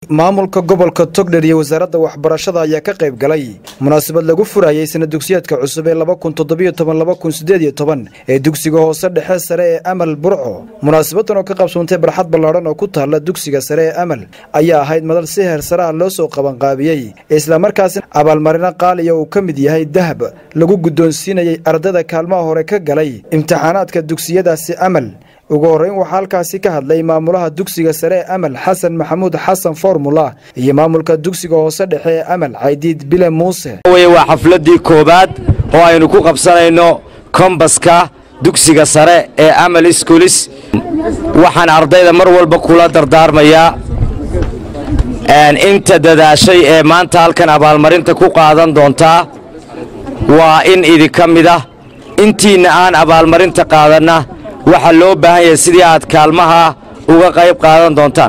maamulka gobolka togdher iyo wasaaradda waxbarashada ayaa ka qayb galay munaasabad lagu furayay sana dugsiyeedka cusub ee ee dugsiga hoose dhexe sare ee amal burco munaasabadan oo ka qabsoontay barxad ballaadhan oo ku taalla dugsiga sare ee amal ayaa ahayd madal si heer sare ah loo soo qabanqaabiyey islamarkaasina abaalmarino qaaliya uu ka mid yahay dahab lagu guddoonsiinayay ardayda kaalmaha hore ka galay imtixaanaadka dugsiyadaasi amal ugu horreyn waxaa halkaasi ka hadlay maamulaha dugsiga sare ee amal xasan maxamuud xasan formula iyo maamulka dugsiga hoose dhexe ee amal caydiid bile muuse waa xafladii koowaad oo aynu ku qabsanayno kombaska dugsiga sare ee amal iskulis waxaan ardayda mar walba kula dardaarmayaa inta dadaashay ee maanta halkan abaalmarinta ku qaadan doontaa waa in idinka mid ah intiinna aan abaalmarinta qaadanna waxaa loo baahan yahay sidii aad kaalmaha uga qayb qaadan doontaan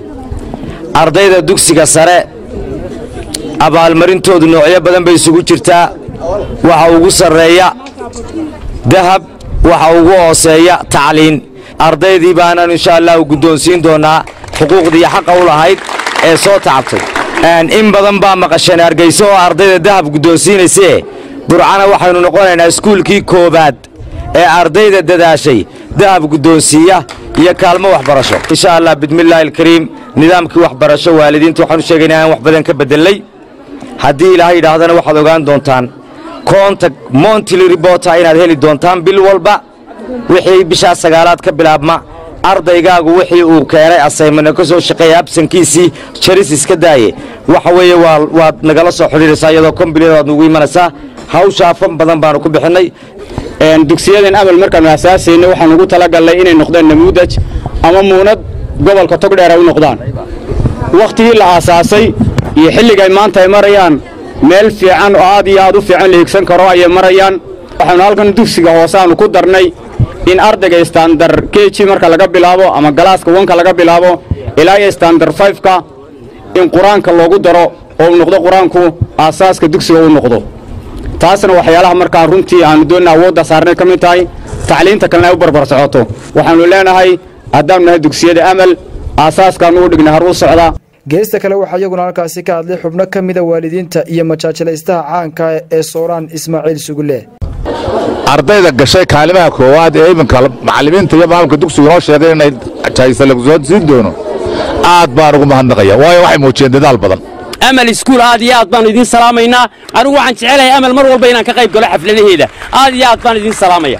ardayda dugsiga sare abaalmarintoodu noocyo badan bay isugu jirtaa waxa ugu sarreeya dahab waxa ugu hooseeya tacliin ardaydii baanan insha allahu guddoonsiin doonnaa xuquuqdii xaqa u lahayd ee soo tacabtay in badan baa maqasheen hargayso oo ardayda dahab guddoonsiinaysee burcana waxaynu noqonaynaa iskuulkii koowaad ee ardayda dadaashay dahab guddoonsiiya iyo kaalmo waxbarasho insha allah bismillaahi alkariim nidaamkii waxbarasho waalidiinta waxaanu sheegaynaa aan wax badan ka beddelnay haddii ilaahay yidhaahdana waxaad ogaan doontaan koonta montili ribota inaad heli doontaan bil walba wixii bishaa sagaalaad ka bilaabma ardaygaagu wixii uu keenay asaymana ka soo shaqeeya absankiisii jaris iska daaye waxa weeye waad nagala soo xidhiiraysaa iyadoo kombiliyada waad nugu imanaysaa hawshaa fan badan baanu ku bixinnay dugsiyadan amal markaannu asaasayna waxaan ugu talagallay inay noqdaan namuudaj ama muunad gobolka togdheer ay u noqdaan wakhtigii la aasaasay iyo xilligay maanta ay marayaan meel fiican oo aad iyo aad u fiican la higsan karo ayay marayaan waxaannu halkan dugsiga hoose aannu ku darnay in ardayga istandar keji marka laga bilaabo ama galaaska wanka laga bilaabo ilaa iyo istandar fayfka in qur-aanka loogu daro oo uu noqdo qur-aanku aasaaska dugsiga uu noqdo taasna waxyaalaha markaa runtii aannu doonna awoodda saarnay ka mid tahay tacliinta kalena ay u barbar socoto waxaannu leenahay haddaannu nahay dugsiyada amal aasaaskaannu u dhignay har u socda geesta kale waxaa iyaguna halkaasi ka hadlay xubno ka mida waalidiinta iyo majaajilaystaha caanka ee sooraan ismaaciil sugulle ardayda gashay kaalimaha koowaad ee iminka macallimiinta iyo maamulka dugsiga noo sheegay inay jaayisa lagu soo siin doono aad baan ugu mahadnaqaya waayo waxay muujiyeen dadaal badan amal iskuul aad iyo aad baan idiin salaamaynaa anigu waxaan jecelahay amal mar walba inaan ka qayb galo xafladaheeda aad iyo aad baan idiin salaamaya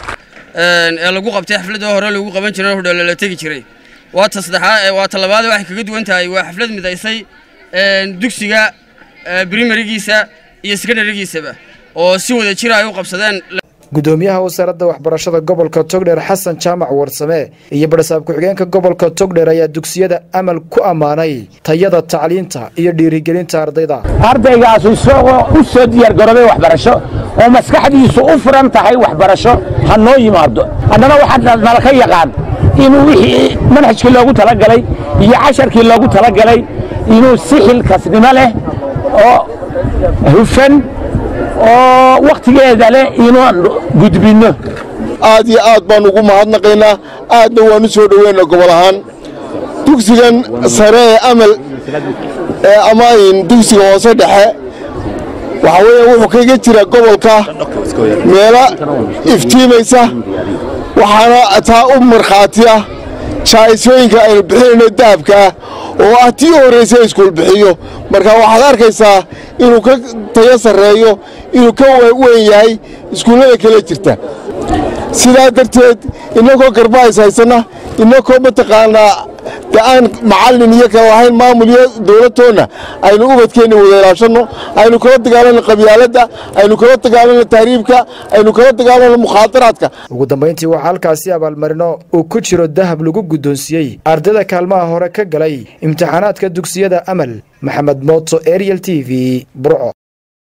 ee lagu qabtay xafladda hore lagu qaban jiray hodhoole la tegi jiray waa ta saddexaad waa ta labaad waxay kaga duwan tahay waa xaflad midaysay dugsiga brimarigiisa iyo sekondarigiisaba oo si wada jira ay u qabsadeen gudoomiyaha wasaaradda waxbarashada gobolka togdheer xasan jaamac warsame iyo barasaab ku-xigeenka gobolka togdheer ayaa dugsiyada amal ku ammaanay tayada tacliinta iyo dhiirigelinta ardayda ardaygaas isagoo u soo diyaargaroobay waxbarasho oo maskaxdiisu u furan tahay waxbarasho ha noo yimaado haddana waxaa nala ka yaqaan inuu wixii manhajkii loogu talagalay iyo casharkii loogu talagalay inuu si xilkasnimo leh oo hufan oo wakhtigeeda leh inaan gudbinno aad iyo aad baan ugu mahadnaqaynaa aadna waan u soo dhoweynaa gobol ahaan dugsigan sare ee amal ee amaayin dugsiga hoose dhexe waxaa weeye wuxuu kaga jira gobolka meelo iftiimaysa waxaana taa u markhaati ah jaa'isooyinka aynu bixinayno dahabka ah oo ah tii horraysa iskuul bixiyo marka waxaad arkaysaa inuu ka tayo sarreeyo inuu ka weyn yahay iskuullada kale jirta sidaa darteed innagoo garbahays haysanna innagoo mataqaanaa de aan macallin iyo kala lahayn maamul iyo dowladtoonna aynu ubadkeenna wada ilaashanno aynu kala dagaalanno qabyaaladda aynu kala dagaalanno tahriibka aynu kala dagaalanno mukhaadaraadka ugu dambayntii waxaa halkaasi abaalmarino uu ku jiro dahab lagu guddoonsiiyey ardayda kaalmaha hore ka galay imtixaanaadka dugsiyada amal maxamed mooto ariel t v burco